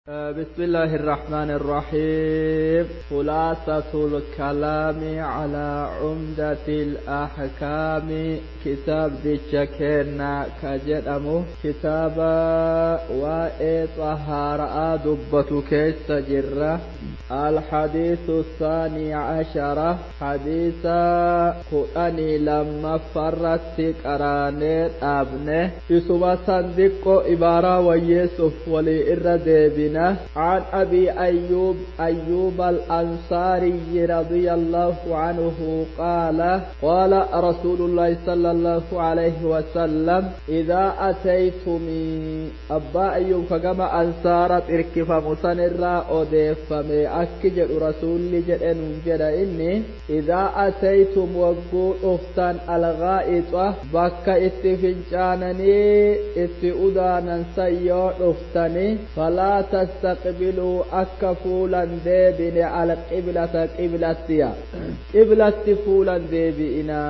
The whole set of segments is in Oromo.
بسم الله الرحمن الرحيم خلاصة الكلام على عمدة الأحكام كتاب ديشكينا كجدمو كتاب وإي طهارة دبة كيس جرة الحديث الثاني عشر حديث قرآني لما فرت قراني أبنه اسم صندق إبارة ويسف ولي إردبنا عن أبي أيوب أيوب الأنصاري رضي الله عنه قال قال رسول الله صلى الله عليه وسلم إذا أتيتم أبا أيوب كما أنصارت إركف مسنرا أدفم أكجر رسول جرن جر إني إذا أتيتم وقول أفتن الغائطة بك اتفنجانني اتؤدانا سيور أفتني فلا تستقبلوا أكا فولا ديبن على قبلة قبلتيا قبلة فولا ديبئنا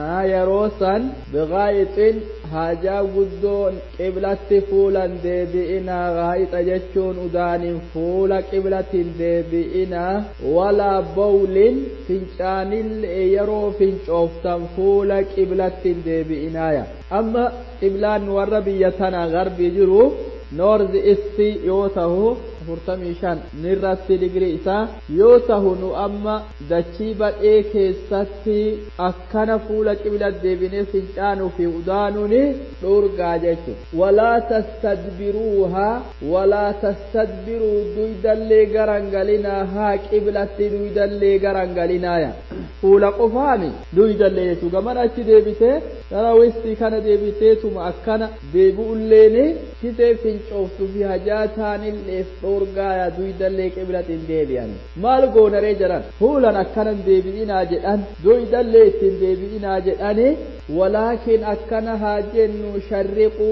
يروسا بغاية haajaa guddoon qiblatti fuulan deebi'inaa gaa'ita jechuun udaanin fuula qiblatin deebi'inaa walaa bawlin fincaanillee yeroo fincooftan fuula qiblattin deebi'inaaya amma qiblaan warra biyya tana garbii jiru noorzi isti yoo tahu afurtamii shan nirratti digrii isaa yoo tahu nu amma dachii badhee keessatti akkana fuula qibla deebinee fincaanuu fi udaanuuni dhorgaa jechuudha. walaa tastadbiruuhaa walaa tastadbiruu duydallee garangalinaa haa qiblatti duydallee garangalinaaya fuula qofaami duydallee jechuudha gaman achi deebitee gara wistii kana deebiteetuma akkana deebi'ulleeni kitee fincooftuu fi hajaa taanilleef dhorgaaya duydallee qiblatiin deebi'an maal goonaree jiran fuulan akkanan deebi'inaa jedhan duydallee ittiin deebi'inaa jedhani walaakin akkana haa jennu sharriquu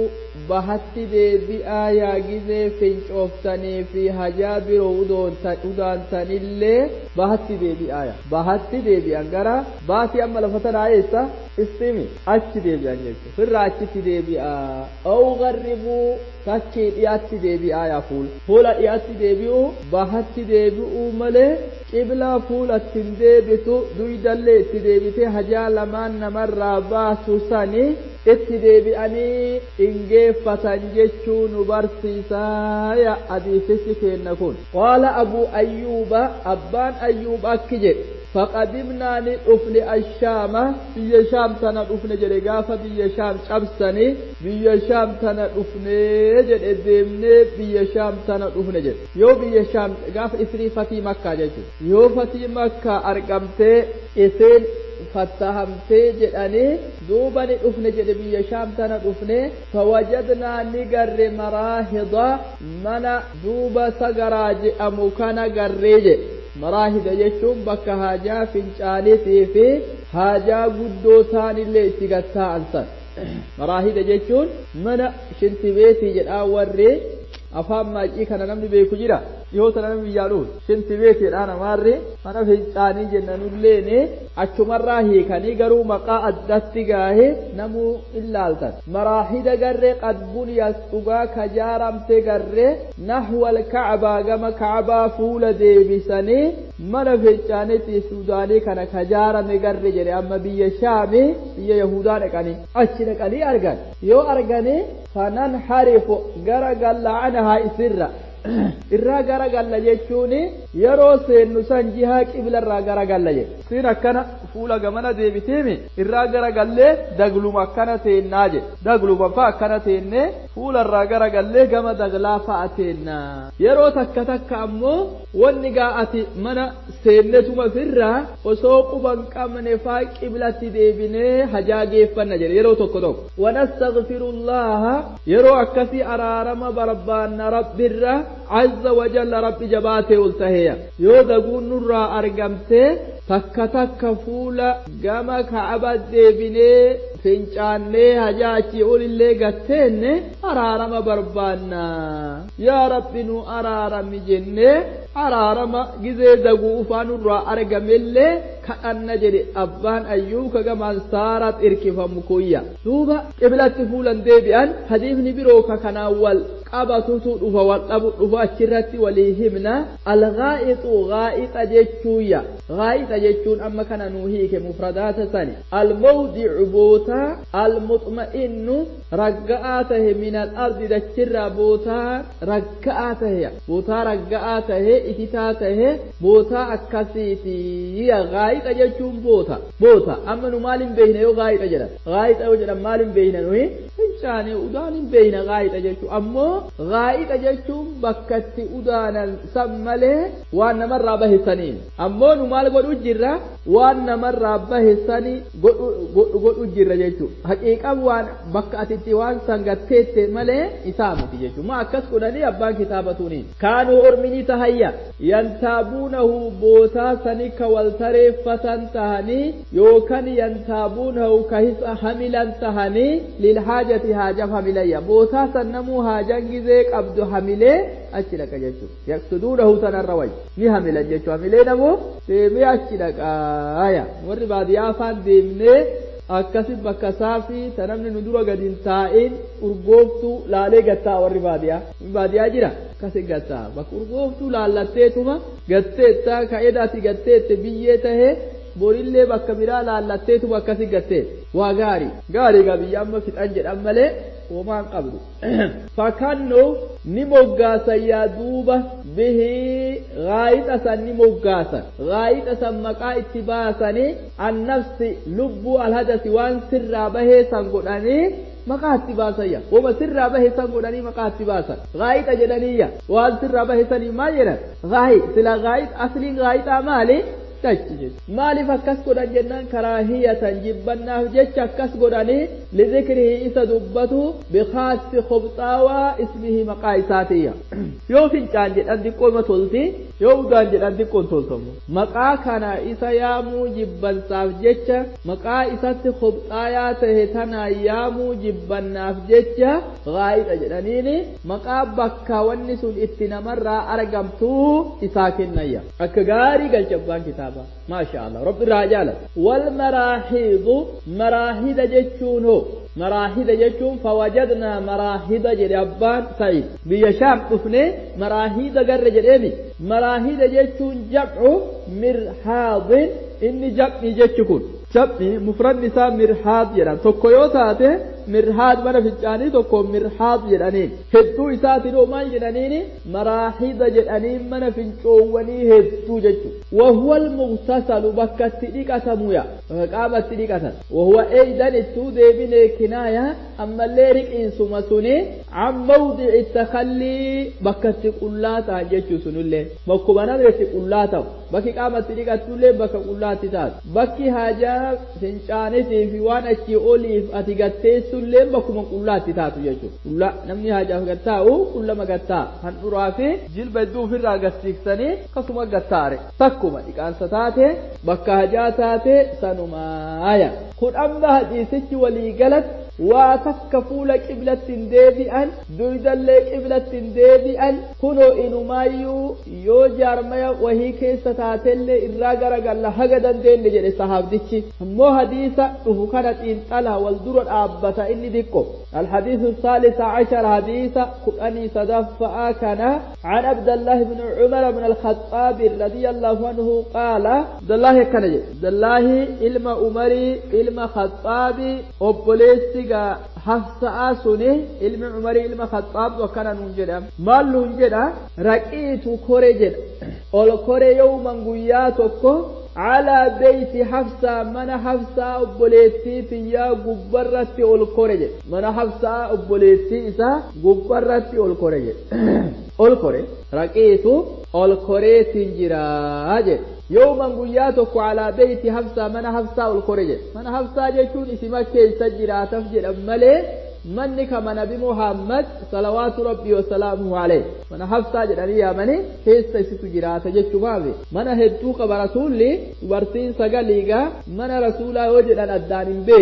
bahatti deebi'aa yaa gizee fincooftanii fi hajaa biroo udaantanillee bahatti deebi'aa bahatti deebi'an gara baatii amma lafa tanaa eessa istimi achi deebi'an jechuudha firraa achitti deebi'aa au garribuu takkii dhiyaatti deebi'aa yaa fuula fuula dhiyaatti deebi'uu bahatti deebi'uu malee qiblaa fuula ittiin deebitu duydallee itti deebitee hajaa lamaan namarraa baasu sani itti deebi'anii ingeeffatan jechuu nu barsiisaa ya hadiisichi kenna kun qaala abuu ayyuuba abbaan ayyuub akki jedhe فقدمنا ندفن الشام بيا شام تنا دفن جري غافا بيا شام cabsani biyya shaam tana dhufne jedhe deemne biyya shaam tana dhufne jedhe yoo biyya shaam gaafa isrii fatii makkaa jechuudha yoo fatii makkaa argamtee isin fattahamtee jedhanii duuba ni dhufne jedhe biyya shaam tana dhufne fawajadnaa ni garre maraahida mana duuba sagaraa jedhamu kana garree jedhe maraahida jechuun bakka haajaa fincaaniitii fi haajaa guddoo taanillee itti gatta'an san maraahida jechuun mana shintibeetii jedhaa warri afaan maacii kana namni beeku jira dhiyoota namni biyyaa dhufu shintibeetiidha namaarri mana fincaanii jennanulleeni achumarraa hiikanii garuu maqaa addatti gaahe namuu illaaltan maraahida garree qad buniyas dhugaa kajaaramte garree nahwal kacbaa gama kacbaa fuula deebisanii mana fincaaniitii suudaanii kana kajaarame garre jedhe amma biyya shaami biyya yahudaa dhaqanii achi dhaqanii argan yoo arganii fanan harifu gara galla'anahaa isirra irraa gara galla jechuun yeroo seennu san jihaa qiblarraa gara galla jedhe siin akkana fuula gamana deebiteemi irraa gara gallee dagluma akkana teennaa jedhe dagluma fa akkana teennee fuularraa gara gallee gama daglaa fa'a teennaa yeroo takka takka ammoo wanni gaa'ati mana seennetuma firraa osoo quban qabne faa qiblatti deebinee hajaa geeffanna jedhe yeroo tokko tokko wanastaghfirullaha yeroo akkasii araarama barbaanna rabbirra azza wajalla rabbi jabaatee ol taheeya yoo daguun nurraa argamtee takka takka fuula gama ka'aba deebinee fincaannee hajaa achii olillee gatteenne araarama barbaanna yaa rabbi nu araarami jennee araarama gizee daguu ufaa nurraa argamellee kadhanna jedhe abbaan ayyuuka gamaan saaraat irkifamu kuyya duuba qiblatti fuulan deebi'an hadiifni biroo ka kanaan wal qabatutu dhufa wal dhabu dhufa achirratti walii himna algaa'itu gaa'ixa jechuuyya gaa'ixa jechuun amma kana nuu hiike mufradaata sani almawdicu bootaa almuxma'innu ragga'aa tahe min al-ardi dachirraa bootaa ragga'aa tahe bootaa ragga'aa tahe ikitaa tahe bootaa akkasiiti gaa'ixa jechuun boota boota amma nu maal hin beekne yoo gaa'ixa jedhan gaa'ixa yoo jedhan maal hin beekne nuyi fincaane udaan hin beekne gaa'ixa jechuun ammoo gaa'ixa jechuun bakka itti udaanan san malee waan namarraa bahesaniin ammoo nu maal godhu jirra waan namarraa bahesanii godhu jirra jechuudha haqiiqan waan bakka atitti waan san gatteette malee isaa miti jechuudha ma akkas godhanii abbaan kitaabatuuniin kaanuu ormini tahayya yantaabuunahu bootaa sani ka wal tareeffatan tahanii yookaan yantaabuunahu ka hisa hamilan tahanii lilhaajati haajaf hamilayya bootaa san namuu haajan gizee qabdu hamilee achi dhaqa jechuudha yaqsuduunahu sanarra wayya ni hamilan jechuudha hamilee namoo deemee achi dhaqaaya warri baadiyyaa afaan deemnee akkasi bakka saafii ta namni nu dura gadi hin taa'in urgooftuu laalee gattaa warri baadiyyaa baadiyyaa jira akkasi gattaa bakka urgooftuu laallatteetuma gatteetta ka edaati gatteette biyyee tahee borillee bakka biraa laallatteetuma akkasi gattee waa gaarii gaarii gaa biyya amma fixan jedhan malee homaan qabdu fakkannu ni moggaasan yaa duuba bihii gaayixa san ni moggaasan gaayixa san maqaa itti baasanii annafsi lubbuu alhadasi waan sirraa bahee san godhanii maqaa itti baasayya wama sirraa bahe san godhanii maqaa itti baasan gaayixa jedhaniyya waan sirraa bahe sanii maal jedhan gaayi sila gaayix asliin gaayixaa maali dachi jechu maaliif akkas godhan jennaan karaahiyatan jibbannaaf jecha akkas godhanii lidikrihi isa dubbatu bikaasi khobxaawaa ismihi maqaa isaatiyya yoo fincaan jedhan diqqooma tolti yoo udaan jedhan diqqoon toltamu maqaa kana isa yaamuu jibbansaaf jecha maqaa isatti khobxaayaa tahe tanaa yaamuu jibbannaaf jecha gaa'idha jedhaniini maqaa bakka wanni sun itti namarraa argamtuu isaa kennayya akka gaarii galchabbaan kitaaba ما شاء الله رب الرجال والمراحيض مراحيض جتشون هو مراحيض جتشون فوجدنا مراحيض جربان سعيد بيشام طفني مراحيض قر جريمي مراحيض جتشون جمع مرحاض إني جمع جتشكون جمع مفرد نساء مرحاض جران tokko yoo taate mirhaad mana fincaanii tokko mirhaad jedhaniin hedduu isaatiin maal jedhaniini maraaxida jedhanii mana fincoowwanii hedduu jechuudha wahuwa almughtasalu bakka itti dhiqatamuya bakka qaama itti dhiqatan wahuwa eeydan ittuu deebinee kinaaya ammallee riqiinsuma suni an mawdici takallii bakka itti qullaa ta'an jechuu sunillee bakkuma namni itti qullaa ta'u bakki qaama itti dhiqattullee bakka qullaatti taatu bakki haajaa fincaanitii fi waan achii oliif ati gatteessu sullee bakkuma qullaatti taatu jechuudha. Qulla namni haajaaf gattaa'u qullama gattaa handhuraa fi jilba hedduu ofirraa gassiiksanii akkasuma gattaare takkuma dhiqaansa taate bakka hajaa taate sanumaaya. Kun amma hadiisichi walii galatti waa takka fuula qiblatti hin deebi'an duydallee qiblatti hin deebi'an kunoo inumaayyuu yoo jaarmaya wahii keessa taatellee irraa garagalla haga dandeenye jedhe sahaabdichi ammoo hadiisa dhufu kana xiinxalaa wal dura dhaabbata inni diqqo الحديث الثالث عشر حديث كأني صدفاء كان عن عبد الله بن عمر بن الخطاب رضي الله عنه قال عبد الله كان عبد الله علم عمري علم خطابي أبوليسي hafsa'a suni ilmi umarii ilma khaxaab akkana nuun jedha maal nuun jedha raqiitu kore jedha ol kore yooman guyyaa tokko calaa beeyti hafsaa mana hafsaa obboleettii tiyyaa gubbarratti ol kore jedha mana hafsaa obboleettii isaa gubbarratti ol kore jedha ol kore raqiitu ol koreetiin jiraa jedha yooman guyyaa tokko calaa beeyti hafsaa mana hafsaa ol kore jedha mana hafsaa jechuun isima keessa jiraataf jedhan malee manni kama nabi muhammad salawaatu rabbii wasalaamuhu alayh mana hafsaa jedhanii yaamanii keessa isitu jiraata jechumaafi mana hedduu qaba rasuulli dubartiin sagaliigaa mana rasuulaa yoo jedhan addaan hin beekan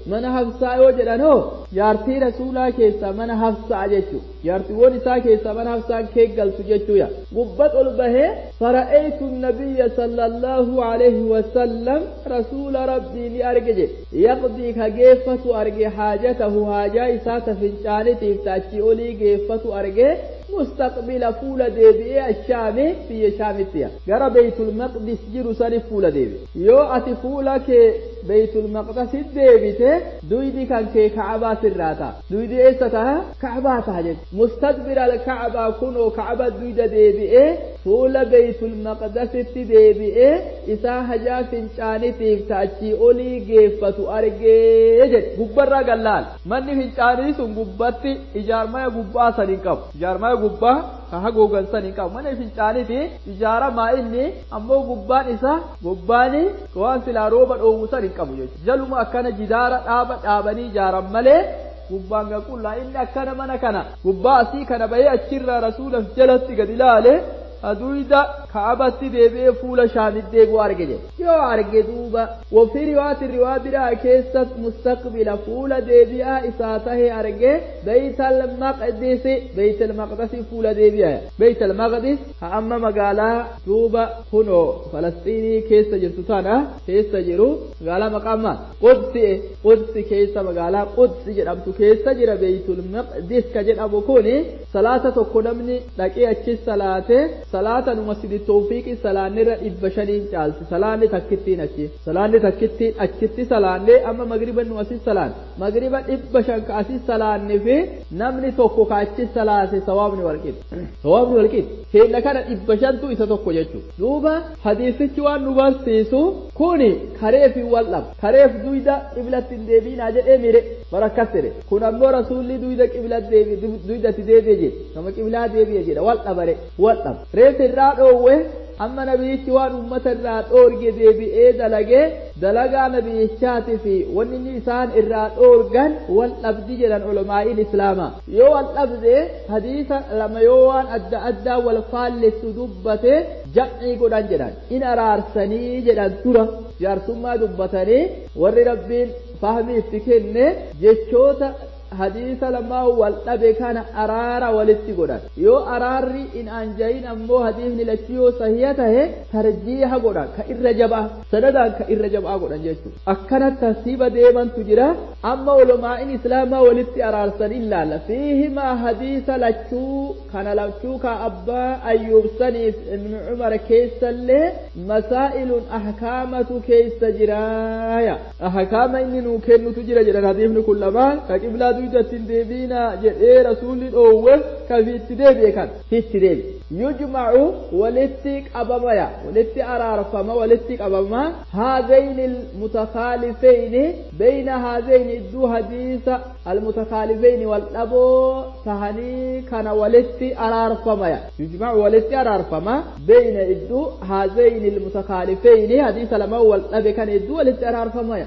mana hafsaa yoo jedhan hoo jaartii rasuulaa keessaa mana hafsaa jechuu jaartiiwwan isaa keessaa mana hafsaan keeggaltu jechuudha gubbat ol bahee fara'eetu nabiyya sallallahu alaihi wasallam rasuula rabbii ni arge jedhe yaqdii ka geeffatu arge haajatahu haajaa isaa ta fincaanitiif taachii olii geeffatu arge مستقبل فول ديبي الشام في شام التيا غرا بيت المقدس جرو سني فول ديبي يو اتي فولك بيت المقدس ديبي دويدي كان كي كعبة سراتا دويدي ايستا كعبة تهجد مستقبل الكعبة كنو كعبة دويدة ديبي فول بيت المقدس ديبي إسا هجا فنشاني تيف تاچي أولي جيفتو أرجي جد غبرا قلال من فنشاني سن غبتي إجار ما غبا سنقب إجار ما gubbaa ka hagoogan san hin qabu mana fincaaniiti ijaaramaa inni ammoo gubbaan isaa gubbaan waan silaa rooba dhoowwu san hin qabu jechuudha jaluma akkana jidaara dhaaba dhaabanii ijaaran malee gubbaan gaqullaa inni akkana mana kana gubbaa asii kana bahee achirraa rasuulaf jalatti gad ilaale aduida kaabatti deebi'ee fuula shaamit deebi'u arge jedhe yoo arge duuba wafii riwaati riwaa biraa keessatti mustaqbila fuula deebi'aa isaa tahe arge beeytal maqdisi beeytal maqdisi fuula deebi'aa beeytal maqdis ha amma magaalaa duuba kunoo falastiinii keessa jirtu tana keessa jiru magaalaa maqaama qudsi qudsi keessa magaalaa qudsi jedhamtu keessa jira beeytul maqdis ka jedhamu kuni salaata tokko namni dhaqee achi salaate salaata numa sidi tawfiiqi salaanirra dhibba shaniin caalti salaanni takkittiin achi salaanni takkittiin achitti salaannee amma magriba nu asis salaan magriba dhibba shan ka asis salaanni fi namni tokko ka achi salaate sawaabni walqixi sawaabni walqixi keenya kana dhibba shantu isa tokko jechuudha duuba hadiisichi waan nu barsiisu kuni kareef hin waldhabu kareef duyda qiblatti hin deebiinaa jedhee mire barakkas jedhe kun ammoo rasuulli duyda qiblat deebi duydatti deebi'e jedhe nama qiblaa deebi'e jedha waldhabare waldhaba reef irraa dhoowwe amma nabiyyichi waan ummata irraa dhoorge deebi'ee dalagee dalagaa nabiyyichaati fi wanni inni isaan irraa dhoorgan wal dhabdi jedhan ulamaa'iin islaamaa yoo wal dhabde hadiisa lama yoo waan adda addaa wal faallessu dubbate jam'ii godhan jedhan in araarsanii jedhan dura jaarsummaa dubbatanii warri rabbiin fahmii itti kenne jechoota hadiisa lamaa wal dhabe kana araara walitti godhan yoo araarri in anjayin ammoo hadiisni lachi yoo sahiya tahe tarjiiha godhan ka irra jabaa sanadaan ka irra jabaa godhan jechuudha akkana tartiiba deemantu jira amma ulumaa'in islaamaa walitti araarsan ilaalla fiihimaa hadiisa lachuu kana lachuu ka abbaa ayyuubsaniif ibnu cumar keessallee masaa'ilun ahkaamatu keessa jiraaya ahkaama inni nuu kennutu jira jedhan hadiisni kun lamaan ka qiblaa duydatti hin deebiinaa jedhee rasuulli dhoowwe ka fiitti deebi'e kan fiitti deebi'e yujmacu walitti qabamaya walitti araarfama walitti qabama haadayni almutakaalifeyni beyna haadayni idduu hadiisa almutakaalifeyni wal dhaboo tahanii kana walitti araarfamaya yujmacu walitti araarfama beyna idduu haadayni almutakaalifeyni hadiisa lama wal dhabe kan idduu walitti araarfamaya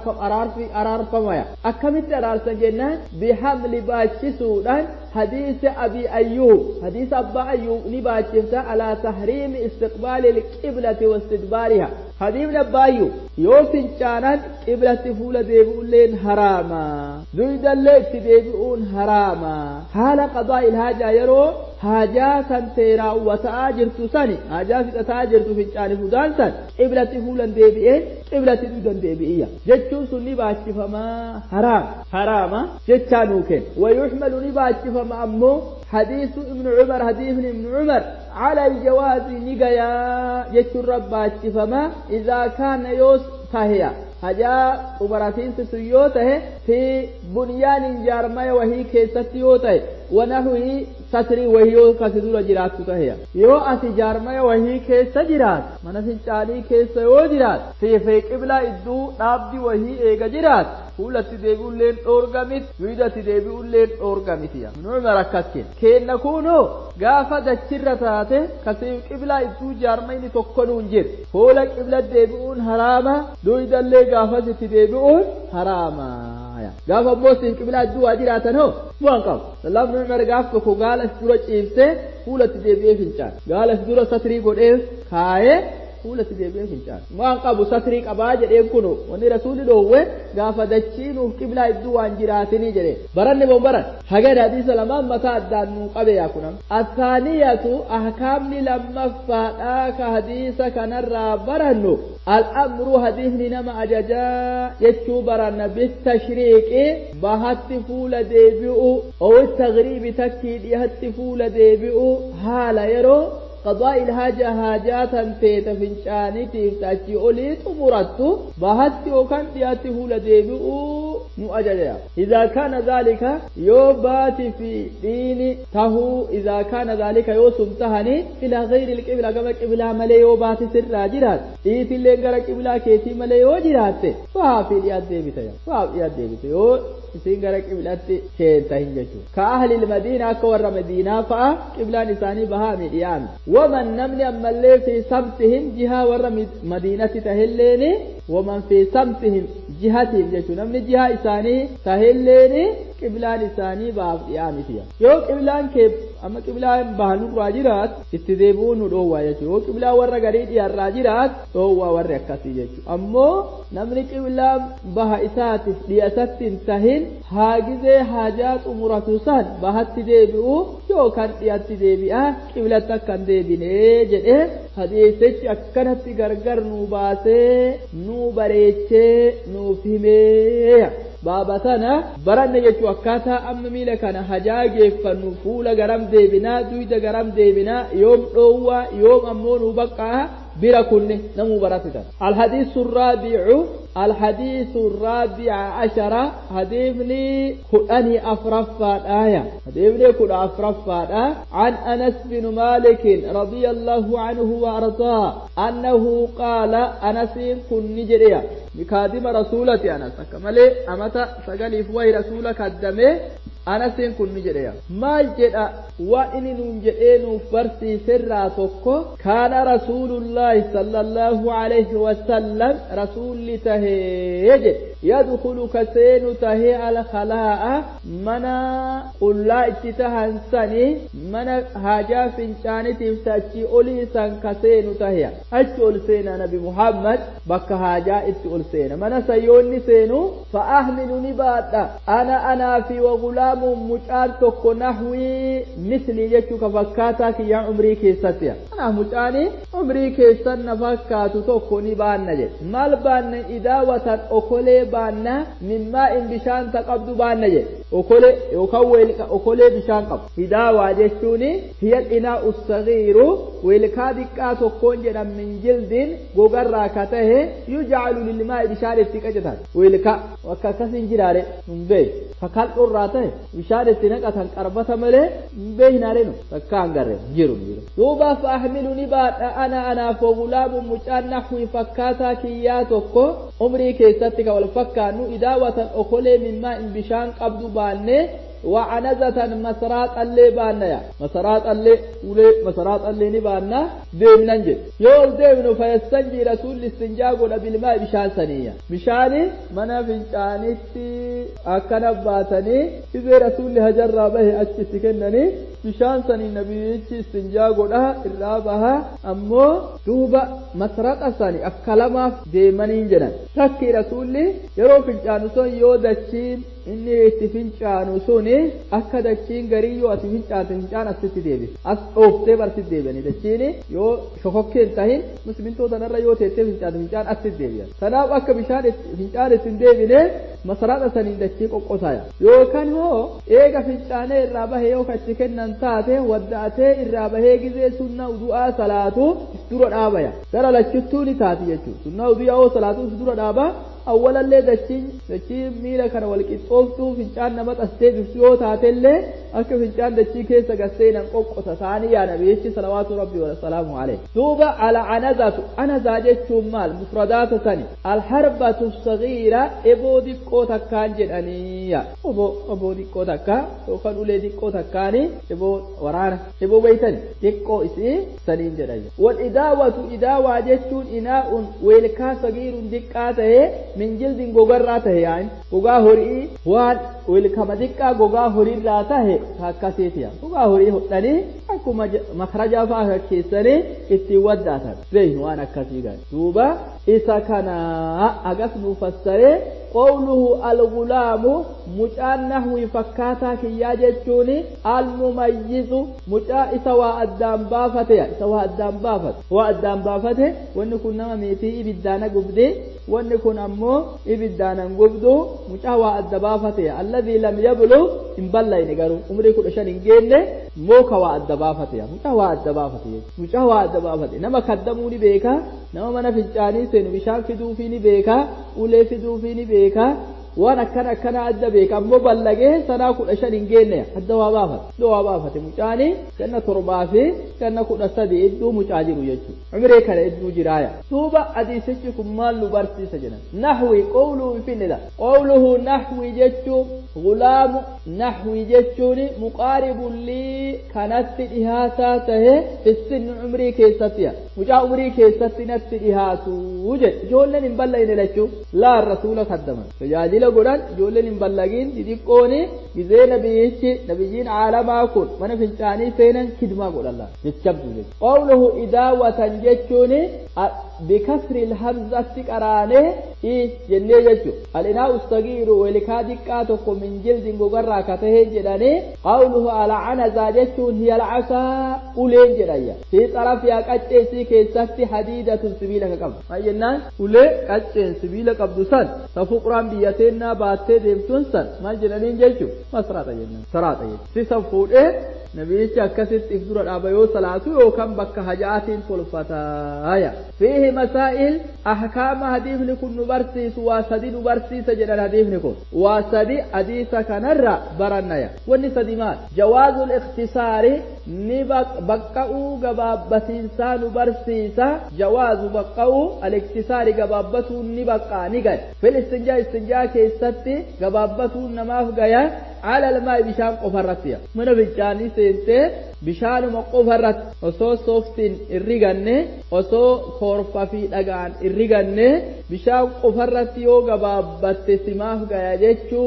araarfamaya akkamitti araarsan jennaan bihamli baachisuudhaan حديث أبي أيوب حديث أبا أيوب نباتشفت على تحريم استقبال القبلة واستدبارها حديث أبا أيوب يوفن كانت قبلة فول ديبؤلين حراما زيد الليت ديبؤون حراما حال قضاء الحاجة يرو حاجة سنتيرا وتآجر تساني حاجة ستآجر تفنشان فدان سن قبلة فولا ديبئين قبلة دودان ديبئية جتشون سن نباتشفما حرام حراما جتشانوكين ويحمل نباتشفما فما أمه حديث ابن عمر حديث ابن عمر على الجواز نقيا يشر ربات فما إذا كان يوس فهي هجا عمراتين سيوته في بنيان جارما وهي كيست يوته ونحوه ستري وهي كسدور جرات تهيا يو أسي جارما وهي كيس جرات من فنچاني كيس يو جرات في في قبلة إدو نابدي وهي إيغا جرات fuulatti deebi'ulleen dhoorgamit duwidatti deebi'ulleen dhoorgamitiya minuma rakkatkin keenna kunoo gaafa dachirra taate kasii qiblaa idduu jaarmayni tokko nuun jir fuula qibla deebi'uun haraama duwidallee gaafasitti deebi'uun haraama gaafa ammoo siin qiblaa idduu waa jiraatan hoo bu'an qabu lamni umar gaaf tokko gaala dura ciibsee fuulatti deebi'ee fincaan gaala dura satrii godhee kaayee fuulatti deebi'ee fincaan waan qabu satrii qabaa jedheen kunu wanni rasuulli dhoowwe gaafa dachii nuuf qiblaa iddoo waan jiraatinii jedhe baranne boon baran hagad hadiisa lamaan mataa addaan nuu qabe yaa kunam athaaniyatu ahkaamni lammaffaadhaa ka hadiisa kanarraa barannu al'amru hadiisni nama ajajaa jechuu baranna bitashriiqi bahatti fuula deebi'u owi tagriibi takkii dhihatti fuula deebi'u haala yeroo قضاء الحاجة حاجات تيت فنشاني تيفتاتي أولي تمرت بهت وكان تياته لديبئو مؤججا إذا كان ذلك يوبات في دين تهو إذا كان ذلك يوسم تهني إلى غير القبلة كما قبلة ملي يوبات سر راجرات إيت اللي غير قبلة كيتي ملي يوجرات فها في الياد ديبتا فها في الياد ديبتا يو isin gara qiblaatti keenta hin jechuudha. Ka ahli madiinaa akka warra madiinaa fa'a qiblaan isaanii bahaa midhiyaan. Waman namni ammallee fi samtihim jihaa warra madiinatti tahilleeni waman fi samtihim jihatiif jechuudha. Namni jihaa isaanii tahilleeni qiblaan isaanii bahaaf dhiyaa mitiya. Yoo qiblaan kee amma qiblaan bahanurraa jiraat itti deebi'uu nu dhoowwaa jechuudha. Yoo qiblaan warra garii dhiyaarraa jiraat dhoowwaa warri akkasii jechuudha. Ammoo namni qiblaan baha isaatiif dhiyasatti hin tahin haagizee haajaa xumuratu san bahatti deebi'u yookaan dhiyatti deebi'a qiblatti akka hin deebinee jedhee hadiisichi akkanatti gargar nu baasee nu bareechee nuuf himee baaba sana baranne jechuu akkaataa amma miila kana hajaa geeffannu fuula garam deebinaa duyda garam deebinaa yoom dhoowwaa yoom ammoo nu baqqaa bira kunne namuu baratitan alhadiisu الرابع الحديث الرابع عشر حديثني كدني أفرفا آية حديثني كد أفرفا عن أنس بن مالك رضي الله عنه وأرضاه أنه قال أنس كن نجريا بكادم رسولة أنس كمالي أمتا سقالي فوي رسولك الدمي anasiin kun ni jedheya maal jedha waan inni nuun jedhee nuuf barsiiserraa tokko kaana rasuulullaahi sallallahu alayhi wasallam rasuulli tahee jedhe yadkulu ka seenu tahee alkalaa'a mana qullaa itti tahan sani mana haajaa fincaanitiif tachi olii san ka seenu taheya achi ol seena nabi muhammad bakka haajaa itti ol seena mana sayyoonni seenu fa ahmilu ni baadha ana anaa fi wagulaa gulaamuun mucaan tokko nahwii mislii jechuu ka fakkaataa kiyyaan umrii keessatti kanaaf mucaanii umrii keessan na fakkaatu tokko ni baanna jedhe maal baanna idaawatan okolee baanna mimmaa in bishaan ta qabdu baanna jedhe okolee yookaan weelka okolee bishaan qabu idaawaa jechuun hiya dhinaa ussagiiru weelkaa diqqaa tokkoon jedhan min jildiin gogarraa ka tahe yujcalu lilmaa bishaan itti qacatan weelkaa akka akkasin jiraare hin beeku kakaldhurraa tahe bishaan itti naqatan qarbata malee hin beeknaare nu takka hangarre jiru jiru duuba faahmilu ni baadha ana anaaf wagulaamu mucaan nahwii fakkaataa kiyyaa tokko umrii keessatti ka wal fakkaannu idaawatan okolee mimmaa in bishaan qabdu baannee وعنزة مسرات اللي بانا يا مسرات اللي ولي مسرات اللي نبانا ديم ننجد يول ديم فيستنجي رسول الاستنجاء قول بالماء بشان سنية بشاني منا بنشانيتي أكنا باتني إذا رسول هجر به أتش سكنني بشان سني نبي استنجاء قول إرابها أمو دوبا مسرات أساني أكلما ديمنين جنان تكي رسولي يرو فنشانسون يودتشين inni itti fincaanu suni akka dachiin garii yoo ati fincaate fincaan asitti deebise as dhooftee barsitti deebi'ani dachiin yoo shokokkeen tahin muslimtoota narra yoo teettee fincaate fincaan asitti deebi'an kanaaf akka bishaan fincaan ittiin deebine masaraadha saniin dachii qoqqosaya yookaan hoo eega fincaanee irraa bahee yoo kachi kennan taate wadda'atee irraa bahee gizee sunna udu'aa salaatu dura dhaabaya gara lachittuu ni taati jechuudha sunna udu'aa yoo salaatu dura dhaaba awwalallee dachiin dachiin miila kana wal qixxooftuu fincaan nama xastee biftu yoo taatellee akka fincaan dachii keessa gasseenan qoqqosa taanii yaa nabiyyichi salawaatu rabbi wa salaamu alayhi duuba ala anazatu anazaa jechuun maal mufradaata sani alharbatu sagiira eboo diqqoo takkaan jedhaniiya oboo oboo diqqoo takka yookaan ulee diqqoo takkaani eboo waraana eboo beeytani diqqoo isii saniin jedhan wal idaawatu idaawaa jechuun inaa'un weelkaa sagiirun diqqaa ta'ee min jildin gogarraa tahe yaa'in gogaa horii waan wilkama xiqqaa gogaa horiirraa tahe akkasiitiya gogaa horii hodhanii akkuma makarajaa fa'aa keessanii ittiin waddaatan beeynu waan akkasii gaarii duuba isa kana agas nu fassaree qawluhu algulaamu mucaan nahwii fakkaataa kiyyaa jechuun almumayyizu mucaa isa waa addaan baafateya isa waa addaan baafate waa addaan baafate wanni kun nama meetii ibiddaana gubdee wanni kun ammoo ibiddaanan gubdu mucaa waa adda baafateya alladhii lam yablug hin ballayne garuu umrii kudha shan hin geenne mooka waa adda baafateya mucaa waa adda baafate mucaa waa adda baafate nama kaddamuu ni beeka nama mana fincaanii seenu bishaan fiduufii ni beeka ulee fiduufii ni beeka waan akkana akkana adda beeka ammoo ballagee sanaa kudha shan hin geenne adda waa baafate adda waa baafate mucaanii ganna torbaa fi ganna kudha sadi idduu mucaa jiru jechuudha umree kana idduu jiraaya duuba hadiisichi kun maal nu barsiisa jedhan nahwi qawluhu finidha qawluhu nahwi jechuun gulaamu nahwi jechuun muqaaribun lii kanatti dhihaataa tahe fissinni umrii keessattiya mucaa umrii keessatti natti dhihaatu jedhe ijoolleen hin ballayne lachuu laan rasuula kaddaman tajaajila godhan ijoolleen hin ballagiin xixiqqooni gizee nabiyyichi nabiyyiin caalamaa kun mana fincaanii seenan kidmaa godhan laan jechabdu jechuudha qawluhu idaawatan jechuun bikasri hamzatti qaraanee i jennee jechuudha alinaa ustagiiru welikaa diqqaa tokko min jildin gogarraa ka tahee jedhanii qawluhu alcanazaa jechuun hiya alcasaa uleen jedhayya fi xarafiyaa qacceesii keessatti hadiidatun sibiila ka qabdu maal jennaan ulee qacceen sibiila qabdu san ta fuquraan biyya teennaa baattee deemtuun san maal jedhaniin jechuun masraata jennaan saraata jechuudha sisan fuudhee nabiyyichi akkasitti if dura dhaaba yoo salaatu yookaan bakka hajaatiin tolfataaya fiihi masaa'il ahkaama hadiifni kun nu barsiisu waa sadi nu barsiisa jedhan hadiifni kun waa sadi hadiisa kanarra barannaya wanni sadi maal jawaazul ikhtisaari ni baqqa'uu gabaabbatiinsaa nu barsiisa jawaazu baqqa'uu al-ikhtisaari gabaabbatuun ni baqqaa ni gad fil istinjaa istinjaa keessatti gabaabbatuun namaaf gaya على الماء بشان قفرتيا من بجاني سنتي بشان مقفرت وسو سوفتين الرغنة وسو كورفا في دغان الرغنة بشان قفرت يو غبابت سماف غايا جچو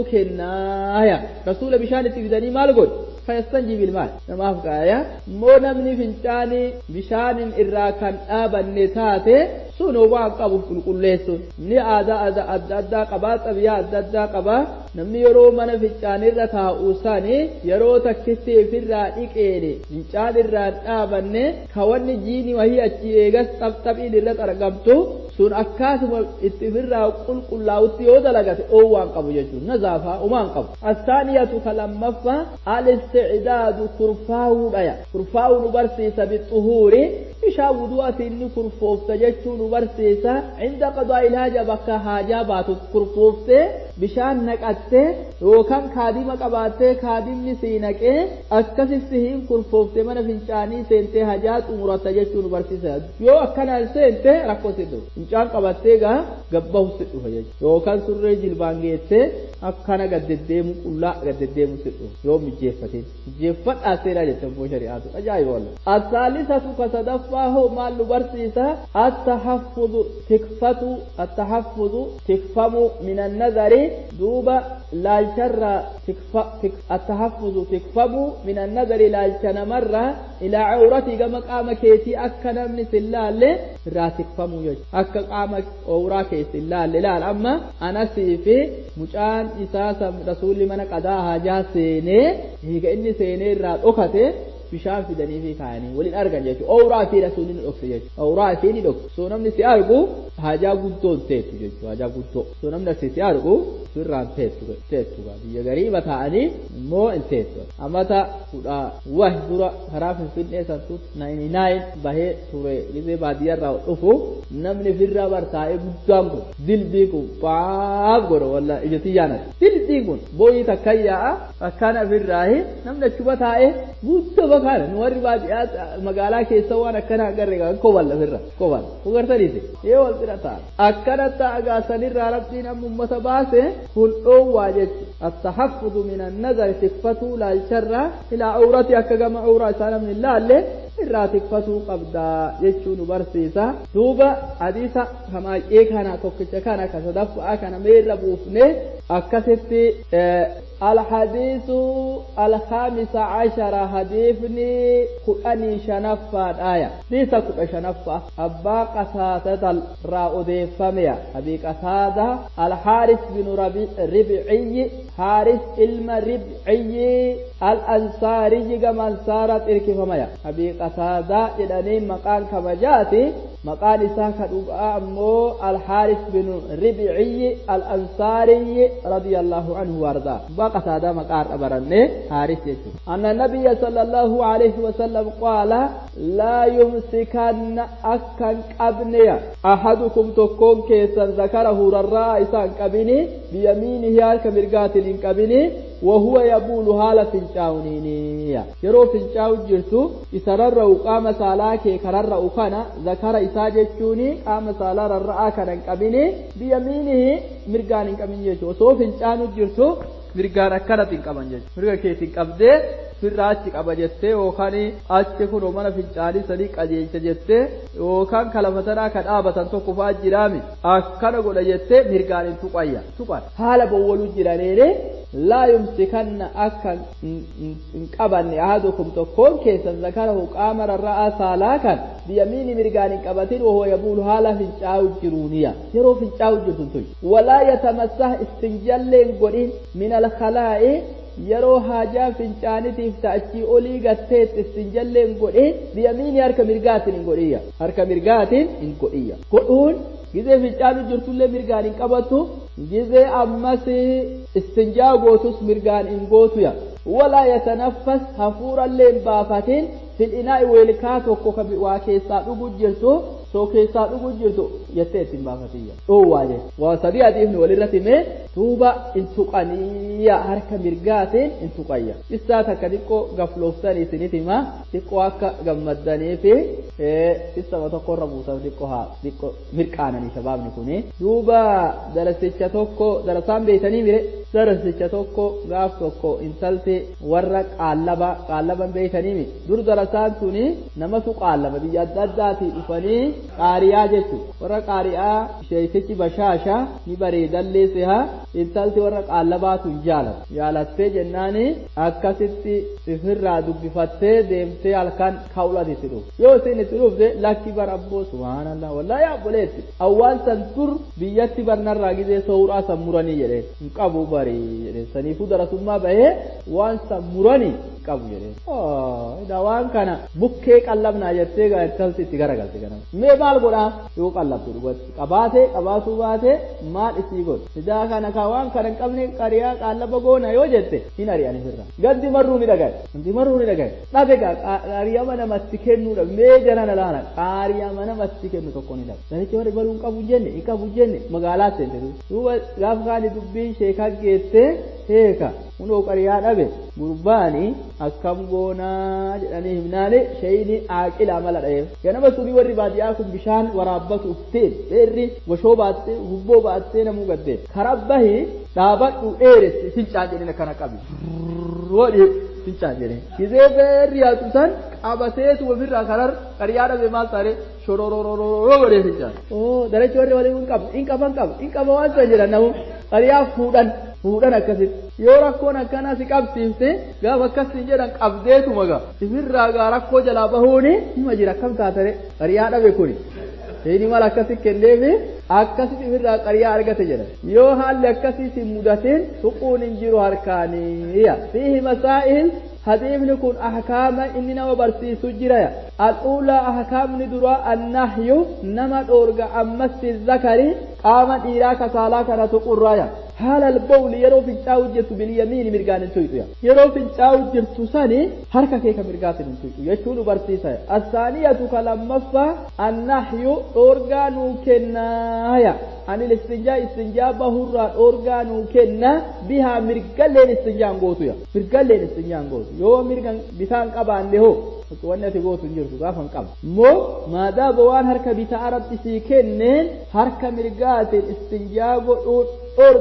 كنايا رسول بشان تفدني مال قول فيستنجي بالماء نماف غايا مو نمني فنچاني بشان الرا كان آبن تاتي sun waan qabu qulqulleessuun ni aadaa adda addaa qabaa xabiyaa adda addaa qabaa namni yeroo mana fincaanirra taa'u sani yeroo takkitti ifirraa dhiqeene fincaan irraa dhaabanne ka wanni jiini wahii achi eegas xabxabiin irratti argamtu sun akkaasuma itti ifirraa qulqullaa'utti yoo dalagate dhoowwaan qabu jechuudha nazaafaa umaan qabu astaaniyatu ka lammaffaa al-isticdaadu kurfaa'uudhaya kurfaa'uu nu barsiisa bixuhuuri bishaan wudu'atiin ni kurfoofta jechuun nu barsiisa inda qadaa ilaaja bakka haajaa baatu kurfooftee bishaan naqattee yookaan kaadima qabaattee kaadimni sii naqee akkasitti hin kurfooftee mana fincaanii seentee hajaa xumuratta jechuun nu barsiisa yoo akkanaan seente rakkoo si dhufu fincaan qabattee gaa gabbahu si dhufa jechuudha yookaan surree jilbaan geessee akkana gaddeddeemu qullaa gaddeddeemu si dhufa yoo mijjeeffateen mijjeeffadhaa seeraa jettan boo shari'aatu ajaa'iba walla asaalisatu ka sadaffaa hoo maal nu barsiisa attahaffudu tikfatu attahaffudu tikfamu min annazari duuba laalcharra attahaffudu tikfamu min annazari laalcha namarra ilaa cawratii gama qaama keetii akka namni sin laalle irraa tikfamuu jechuudha akka qaama owraa keessa hin laalle laal amma anasii fi mucaan isaa rasuulli mana qadaa haajaa seenee hiika inni seenee irraa dhokate bishaan fidanii fi kaayanii waliin argan jechuudha. Owraa fi rasuulli ni dhokse jechuudha. Owraa fi ni dhokse. So namni si argu haajaa guddoo teettu jechuudha. Haajaa guddoo. So namni asi si argu sirraan teettu teettu biyya gariiba ta'anii immoo hin teettu. Amata kudha wahi dura karaa finfinnee santu naayini naayin bahee ture gizee baadiyyaarraa dhufu namni firra bartaa'ee guddaan kun dilbii kun baaf godha walla ija xiyyaanati. Dilbii kun booyii takka yaa'a akkaan ofirraahi namni achuba taa'ee guddoo bakkaana nu warri baadiyyaa magaalaa keessa waan akkana agarre kan kobal lafirra kobal hugartaniiti yoo wal bira ta'a akkanatti agaasanirraa rabbiin amma ummata baase kun dhoowwaa jechu attahaffudu min annazari tikfatuu laalcharraa ilaa awrati akka gama awraa isaa namni laalle irraa tikfatuu qabdaa jechuu nu barsiisa duuba hadiisa kamaay'ee kana tokkicha kana ka sadaffaa kana meerra buufne akkasitti الحديث الخامس عشر حديثني كأني شنفة آية ليس كأ شنفة أبا قتادة الرأودي فميا أبي قتادة الحارث بن ربعي حارث علم ربعي الأنصاري كما صارت إركفميا أبي قتادة إذن مقال كما جاتي مقال إساك أمو الحارث بن ربعي الأنصاري رضي الله عنه وارضاه بقى هذا مقال أبرني حارث يجو أن النبي صلى الله عليه وسلم قال لا يمسكن أكن قبنيا أحدكم تكون كيسا ذكره رراء إسان قبني بيمينه هالك مرقات قبني وهو يبول حال فنجاونينيا يرو فنجاو جرتو إسرر قام سالاك كرر أكنا ذكر إساجتشوني قام سالار الرأى كان قبني بيمينه مرقان قبني يجو سو فنجانو جرتو mirgaan akkanatiin qaban jechuudha mirga keetiin qabdee firraa achi qaba jettee yookaan achi kun mana fincaanii sadii qajeelcha jettee yookaan kalamatanaa ka dhaabatan tokko fa'aa jiraami akkana godha jettee mirgaan hin tuqayya tuqan haala bowwaluu jiraneene laa yumsikanna akka hin qabanne ahadukum tokkoon keessan zakarahu qaama rarra'aa saalaa kan biyamiini mirgaan hin qabatin wahoo yabuulu haala fincaa'u jiruuniya yeroo fincaa'u jirtun tun walaa yatamassah istinjalleen godhin min alkalaa'i yeroo haajaa fincaanitiif ta'achii olii gatteet istinjalleen godhin biyamiini harka mirgaatiin hin godhiyya harka mirgaatiin hin godhiyya godhuun gizee fincaanu jirtullee mirgaan hin qabatu gizee ammas istinjaa gootus mirgaan hin gootuya walaa yatanaffas hafuurallee hin baafatin fil inaa'i weelkaa tokko ka waa keessaa dhugu jirtu soo keessaa dhugu jirtu jettee ittiin baafatiyya dhoowwaa jee waa sadii adiifni walirratti mee duuba in tuqaniya harka mirgaatiin in tuqayya isaa takka xiqqoo gaflooftan isinit hima xiqqoo akka gammaddanii fi isama tokkorra buusan xiqqoo haa xiqqoo mirqaananii shabaabni kuni duuba darasicha tokko darasaan beeytanii mire darasicha tokko gaaf tokko intalti warra qaallaba qaallaban beeytanii mi dur darasaan tuni namatu qaallaba biyya adda addaatii dhufanii qaariyaa jechuudha warra qaariyaa sheeytichi bashaasha ni bareedallee siha intalti warra qaallabaatu hin jaalatu jaalattee jennaani akkasitti ifirraa dubbifattee deemtee halkan ka'uudhaan itti dhufu yoo isin itti dhufte lakki bar abboo subhaanallah wallaa yaa obboleetti awwaan san dur biyyatti barnarraa gizee sooraa san muranii jedhee hin qabu barii jedhee saniifuu darasummaa bahee waan san muranii qabu jedhee waan kana bukkee qallabnaa jettee intalti itti garagalte kana mee maal godhaa yoo qallabtu dhugatti qabaatee qabaatuu baatee maal isii godhu idaa kana ka waan kana hin qabne qariyaa qaallaba goona yoo jette hin ari'an ifirra gandi marruu ni dhagaye gandi marruu ni dhagaye dhabe gaa qaariyama namatti kennuudha mee jarana laana qaariyama namatti kennu tokko ni dhabe danichi warri baluu hin qabu jenne hin qabu jenne magaalaa seente duuba gaafa kaani dubbiin sheekaa geessee heeka hundoo qariyaa dhabe gurbaani akkam goonaa jedhanii himnaani shayini aaqila mala dhayeef ganama sunii warri baadiyyaa kun bishaan waraabbatu ufteen dheerri washoo baattee hubboo baattee namuu gaddee karabbahi dhaabadhu dheeressi fincaan jedhina kana qabi wadhi fincaan jedhe gizee beerri yaatu san qabateetu ofirraa karar qariyaa dhabe maal taare shororororoo godhee fincaan oo darachi warri waliin hin qabu hin qaban qaba hin qaba waan san jedhan namu qariyaa fuudhan fuudhan akkasitti yoo rakkoon akkanaa si qabsiifte gaafa akkasiin jedhan qabdeetuma gaa ifirraa gaa rakkoo jalaa bahuuni hima jira akkam taatare qariyaa dhabe kuni inni mala akkasi kenneefi akkasitti ifirraa qariyaa argate jedhan yoo haalli akkasii si mudateen tuquun hin jiru harkaaniya fiihi masaa'il hadiifni kun ahkaama inni nama barsiisu jiraya al'uulaa ahkaamni duraa annahyu nama dhoorga ammasi zakari qaama dhiiraa kasaalaa kana tuqurraya haala albawli yeroo fincaa'u jirtu bilyamiini mirgaan hin tuyxu yeroo fincaa'u jirtu sani harka kee ka mirgaatiin hin tuyxu jechuu nu barsiisa assaaniyatu ka lammaffaa annahyu dhoorgaa nuu kennaaya anil istinjaa istinjaa bahurraa dhoorgaa nuu kenna bihaa mirgalleen istinjaan gootuya mirgalleen istinjaan gootu yoo mirgan bitaan qabaanne hoo wanni ati gootu hin jirtu gaafa hin qabu immoo maadaama waan harka bitaa rabbi sii kenneen harka mirgaatiin istinjaa godhuu dhoorga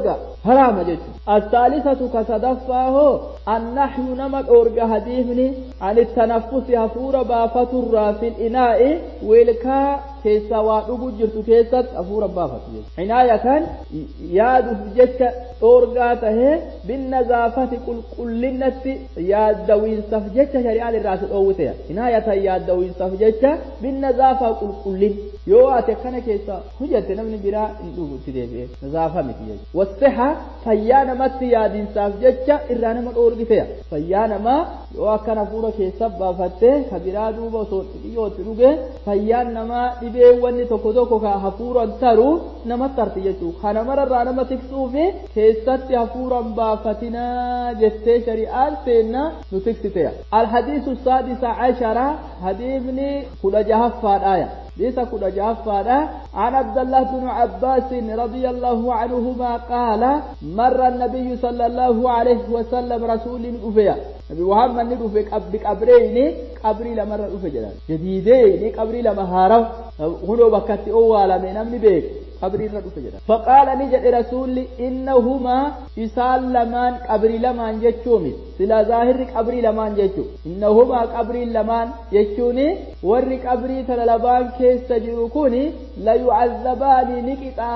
haraama jechuudha asaalisatu ka sadaffaa hoo annahyu nama dhoorga hadiifni an ittanaffusi hafuura baafaturraa fil inaa'i wilkaa keessaa waa dhugu jirtu keessatti hafuura baafatu jechuudha inaayatan yaaduuf jecha dhoorgaa tahee binnazaafati qulqullinnatti yaaddawiinsaaf jecha shari'aan irraa si dhoowwiteya inaayatan yaaddawiinsaaf jecha binnazaafa qulqullin yoo ati akkana keessa hujjatte namni biraa hin dhugutti deebi'e nazaafa miti jechuudha wasiha fayyaa namatti yaadinsaaf jecha irraa nama dhoorgiteya fayyaa namaa yoo akkana hafuura keessa baafattee ka biraa duuba osoo xixiyyootti dhuge fayyaan namaa dhibee wanni tokko tokko ka hafuuran taru namatti arti jechuudha kana mararraa nama tiksuu fi keessatti hafuuran baafatinaa jettee shari'aan seenna nu tiksiteya alhadiisu saadisa cashara hadiifni kudha jahaffaadhaaya ليس كل جافانا عن عبد الله بن عباس رضي الله عنهما قال مر النبي صلى الله عليه وسلم رسول أفيا نبي محمد ندفع بقبرين قبري لما ندفع جلال جديدين قبري لما هارو هنو بكتي أولا من أمن بيك قبري ندفع جلال فقال نجد رسول إنهما إسال لمان قبري لمان جتشومي سلا ظاهر قبري لمان جتشو إنهما قبري لمان جتشوني ور قبري تلالبان كيس جيروكوني لا يعذبان نكتا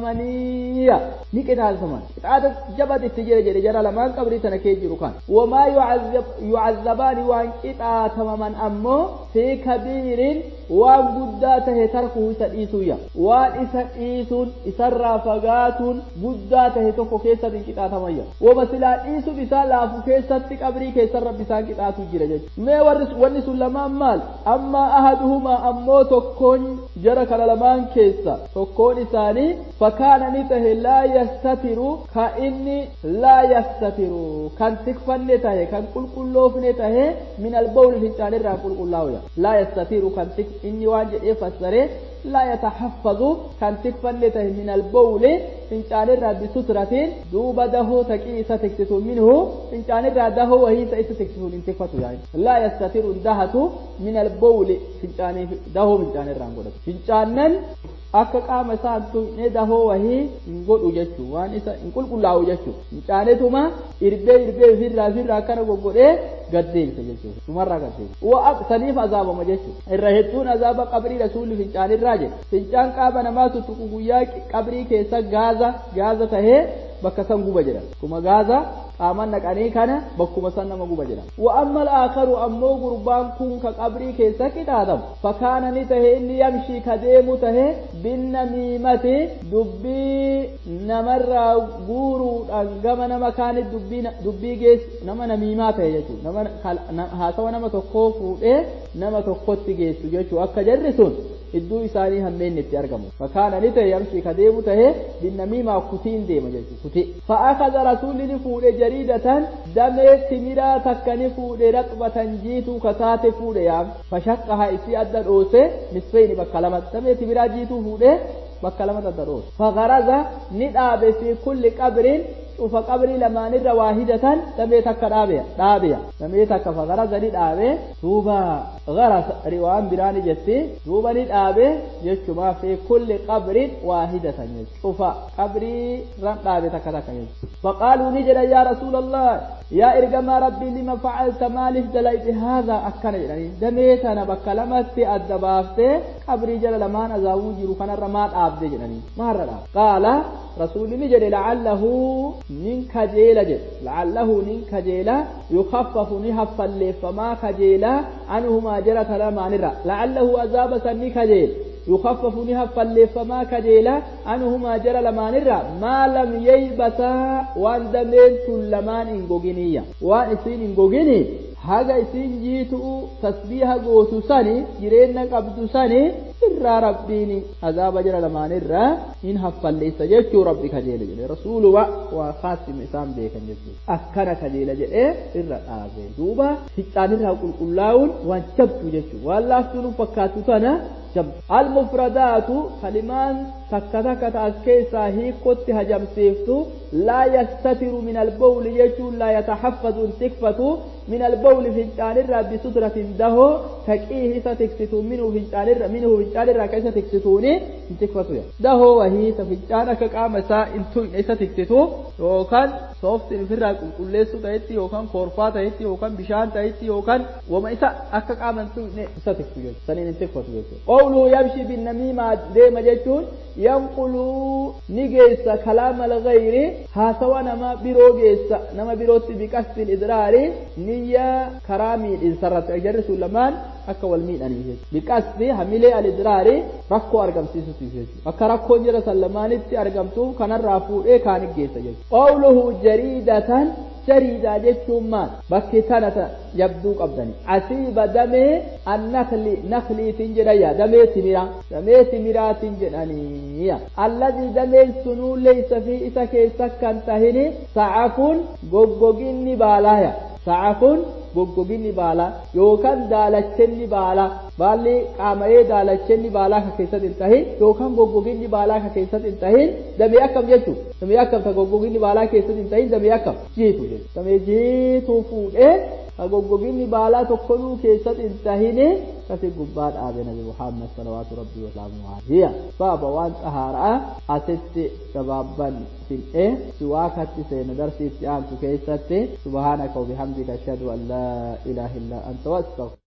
تمامنيا نكتا تمامان قطعة جبت التجير جري جرى لمان قبري تنكي جيروكان وما يعذب يعذبان وان قطعة تمامان أمو في كبير وان قداته تركه سديسويا وان إسا إيسون إسرى فقاتون قداته تكو كيسا من قطعة تمايا ومسلا إيسو بسا لافو كيسا تقبري كيسا ربسان قطعة جيرا ما ورس ونس لمان مال أما أحدهما أمو تكون جرى كاللمان كيسا تكون إساني فكان نته لا يستتر كإني لا يستتر كان تكفن نته كان كل كلوف نته من البول في التاني را كل كلاويا لا يستتر كان تك إني واجه إفسره لا يتحفظ كان تكفن نته من البول فنجان الرا بسترة دوبا دهو تكيسة تكتسون منه فنجان الرا دهو وهي سيسة تكتسون انتفتو يعني لا يستتر دهة من البول فنجان دهو فنجان الرا فنجانن akka qaama isaa tuqnee dahoo wahii hin godhu jechuu waan isa hin qulqullaa'u jechuu fincaaneetuma irbee irbee ofirraa ofirraa akkana goggodhee gaddeebisa jechuudha dhumarraa gaddeebisa saniif azaabama jechuudha irra hedduun azaaba qabrii rasuulli fincaanirraa jedhe fincaan qaama namaa tuttuqu guyyaa qabrii keessa gaaza gaaza tahee bakka san guba jedha kuma gaaza qaaman naqanii kana bakkuma san nama guba jedha wa amma al-aakharu ammoo gurbaan kun ka qabrii keessa qixaatamu fakaana ni tahe inni yamshii ka deemu tahe binnamiimati dubbii namarraa guuruudhaan gama nama kaanit dubbii dubbii geessu nama namiimaa tahe jechuudha nama haasawa nama tokkoo fuudhee nama tokkotti geessu jechuudha akka jarri sun idduu isaanii hammeen itti argamu fakaana ni ta'e yamshi ka deemu tahe binnamiimaa kutiin deema jechuudha kuti fa'aakaza rasuulli ni fuudhe jariidatan damee timiraa takka ni fuudhe raqbatan jiituu kataate fuudhe yaam fashaqqaha isii adda dhoose nisfeeni bakka lama damee timiraa jiituu fuudhe bakka lama adda dhoose fagaraza ni dhaabe fi kulli qabriin cufa qabrii lamaanirra waahidatan damee takka dhaabeya dhaabeya damee takka fagaraza ni dhaabe duuba garas riwaan biraani jetti duuba ni dhaabe jechuma fi kulli qabrin waahidatan jechu cufa qabrii ran dhaabe takka takka jechu faqaaluu ni jedhan yaa rasuula allah yaa ergamaa rabbii lima facalta maaliif dalayte haadha akkana jedhanii damee tana bakka lamatti adda baaftee qabrii jala lamaan azaabuu jiru kanarra maa dhaabde jedhanii maarra dhaab qaala rasuulli ni jedhe lacallahu nin kajeela jedhe lacallahu nin kajeela yukaffafu ni haffalleeffamaa kajeela anhumaa jara talamaanirra lacallahu azaaba san ni kajeela يخفف نها فاللفما كجيلا أنهما جرى لمان الرا ما لم ييبتا وان دمين تلمان إنغوغينيا وان إسين إنغوغيني haga isin jiitu tasbiiha gootu sani jireenya qabdu sani irraa rabbiin azaaba jira lamaan irraa in haffalleessa jechuu rabbi kajeela jedhe rasuuluma waa kaasima isaan beekan jechuudha akkana kajeela jedhee irra dhaabe duuba ficcaan irraa qulqullaa'uun waan jabdu jechuudha waan laaftuun fakkaatu sana jabdu almufradaatu kalimaan takka takka ta as keessaa hiikotti hajamsiiftu laa yastatiru min albawli jechuun laa yataxaffadu hin tikfatu min albawli fincaanirraa bisutratin dahoo taqiihi isa tiksitu minhu fincaanirra minhu fincaanirraa ka isa tiksituuni hin tikfatu dahoo wahii ta fincaan akka qaama isaa hin tuyne isa tiksitu yookaan sooftiin ofirraa qulqulleessuu ta'etti yookaan koorfaa ta'etti yookaan bishaan ta'etti yookaan wama isa akka qaama hin tuyne isa tiksu jechuudha saniin hin tikfatu jechuudha qawluu yamshi binnamiimaa deema jechuun yanquluu ni geessa kalaama alghayri haasawa nama biroo geessa nama birootti biqasdi idraari niyya karaa miidhinsarratti ajarri sun lamaan akka wal miidhanii jechuudha biqasdi hamilee alidraari rakkoo argamsiisuti jechuudha akka rakkoon jira san lamaanitti argamtu kanarraa fuudhee kaan geessa jechuudha qawluhu jariidatan jariidaa jechuun maal bakki tanata jabduu qabdani asiiba damee annakli nakliitiin jedhaya damee timiraa damee timiraatiin jedhaniya alladii dameen sunuu leeysa fi isa keessa kan tahini sa'afuun goggoginni baalaaya sa'afuun goggoginni baalaa yookaan daalachenni baalaa baalli qaama'ee daalachenni baalaa ka keessatti hin tahin yookaan goggoginni baalaa ka keessatti hin tahin damee akkam jechuu damee akkam ta goggoginni baalaa keessatti hin tahin damee akkam jiitu jechuudha damee jiituu fuudhee ka goggoginni baalaa tokkonuu keessatti hin tahine kasi gubbaa dhaabe nabi muhammad salawaatu rabbii wasalaamu alayhi sababa waan xahaaraa asitti gabaabban fin'ee siwaakatti seena darsiitti aantu keessatti subhaanaka wabihamdika ashhadu an laa ilaaha illaa anta wastaghfiruka